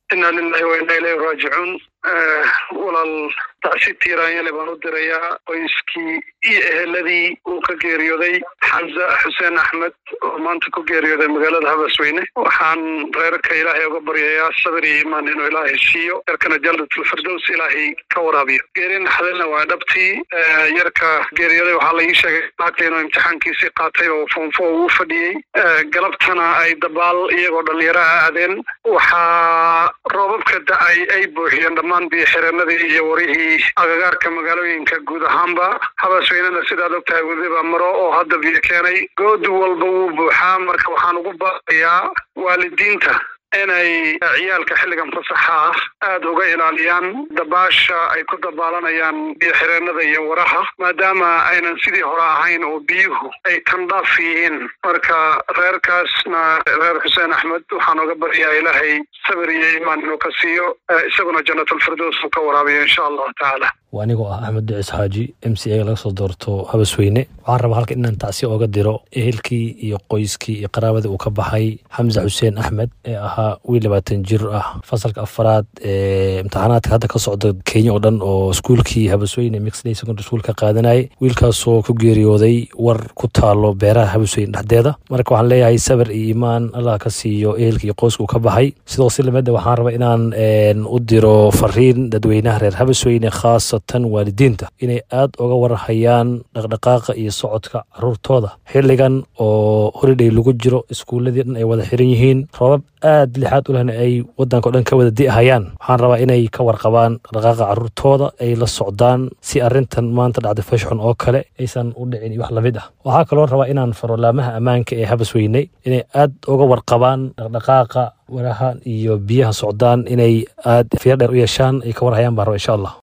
inaa lilahi wa inaa ilayhi raajicuun walaal tacsi tiiraanyale baan u dirayaa qoyskii iyo eheladii uu ka geeriyooday xamza xuseen axmed oo maanta ku geeriyooday magaalada habasweyne waxaan reerka ilaahay uga baryayaa sabir iyo iimaan inuu ilaahay siiyo yarkana jannatlfirdows ilaahay ka waraabiyo geeri naxdalna waa dhabtii yarka geeriyooday waxaa la ii sheegay laagta inuu imtixaankiisii qaatay oo foonfo uu fadhiyey galabtana ay dabaal iyagoo dhalinyaro a aadeen waxaa roobabka da-ay ay buuxiyeen dhammaan biyoxireenadii iyo warihii agagaarka magaalooyinka guud ahaanba habasweynena sidaad ogtahay weliba maro oo hadda biyo keenay good walba wuu buuxaa marka waxaan ugu baaqayaa waalidiinta inay ciyaalka xilligan fasaxa ah aada uga ilaaliyaan dabaasha ay ku dabaalanayaan biyoxireenada iyo waraha maadaama aynan sidii hore ahayn oo biyuhu ay tandhaaf yihiin marka reerkaasna reer xuseen axmed waxaan uga baryaa ilaahay sabir iyo iimaan inuu ka siiyo isaguna jannatalfirdows uu ka waraabiyo insha allahu tacaala waa anigoo ah axmed ducis xaaji m c a laga soo doorto habasweyne waxaan rabaa halka inaan tacsi ooga diro ehelkii iyo qoyskii iyo qaraabadii uu ka baxay xamse xuseen axmed ee ahaa wiil labaatan jir ah fasalka afaraad ee imtixaanaadka hadda ka socda kenya oo dhan oo iskuulkii habasweyne mixday secondary school ka qaadanayay wiilkaasoo ku geeriyooday war ku taalo beeraha habasweyne dhexdeeda marka waxaan leeyahay sabir iyo iimaan allah ka siiyo ehelkii iyo qoyska uu ka baxay sidoo si lamida waxaan rabaa inaan u diro fariin dadweynaha reer habasweyne khaasa tan waalidiinta inay aada uga warhayaan dhaqdhaqaaqa iyo socodka caruurtooda xilligan oo holiday lagu jiro iskuuladii dhan ay wada xiran yihiin roobab aad lixaad u lehna ay wadanka o dhan ka wada di'ahayaan waxaan rabaa inay ka warqabaan dhaqdhaqaaqa caruurtooda ay la socdaan si arrintan maanta dhacday fashxun oo kale aysan u dhicin iyo wax lamid ah waxaa kaloo rabaa inaan farolaamaha ammaanka ee habasweyne inay aad uga warqabaan dhaqdhaqaaqa waraha iyo biyaha socdaan inay aad fiir dheer u yeeshaan ay ka warhayaan baan raba insha allah